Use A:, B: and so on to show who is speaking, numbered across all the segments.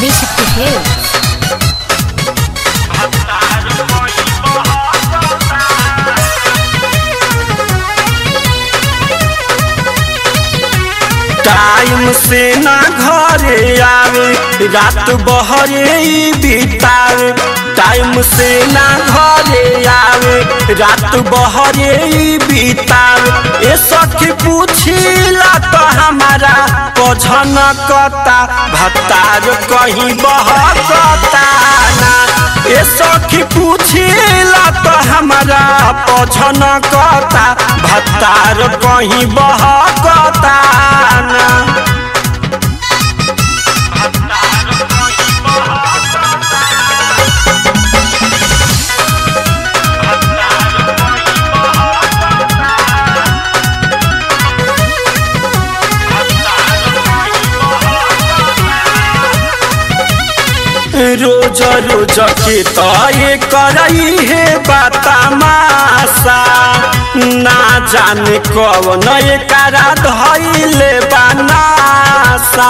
A: Adishakti Hills.
B: Time से ना घरे आवे रात बहरे ही बितावे टाइम से ना घरे आवे रात बहरे ही बितावे ए सखी पूछिला तो हमारा पझन कता भतार कहीं बहकता ना ए सखी पूछिला तो हमारा पझन कता भतार कहीं बहकता ना रोज रोज के तय करई है बातामासा ना जाने कवन एकरा धैले बनासा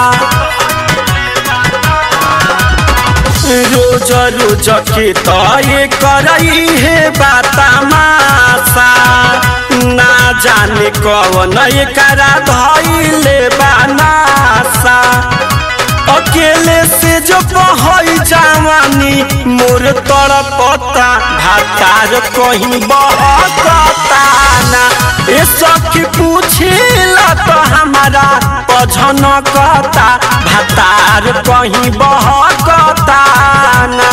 B: रोज रोज के तय करई है बातामासा ना जाने कवन एकरा धैले बनासा अकेले से जो बहई जवानी मोर तड़पता भातार कहीं बहकता ना ए सखी पूछिला तो हमारा पझन कता भातार कहीं बहकता ना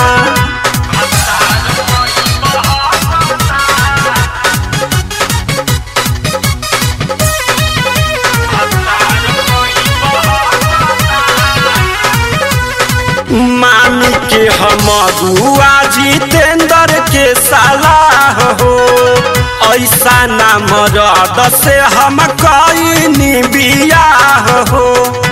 B: मान के हम गुआ जितेंद्र के सलाह हो ऐसा ना मरद से हम कईनी बियाह हो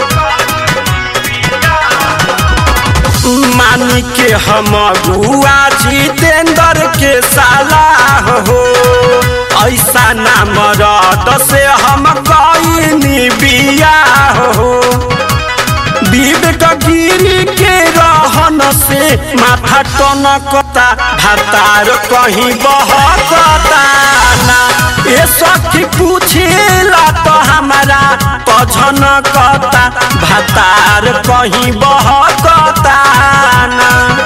B: मान के हम गुआ जितेंद्र के सलाह हो ऐसा ना मरद से हम कईनी बियाह हो विवेक गिरी के रहन से माथा टनकता भातार कहीं बहकता ना ए सखी पूछिला तो हमारा पझन कता भातार कहीं बहकता ना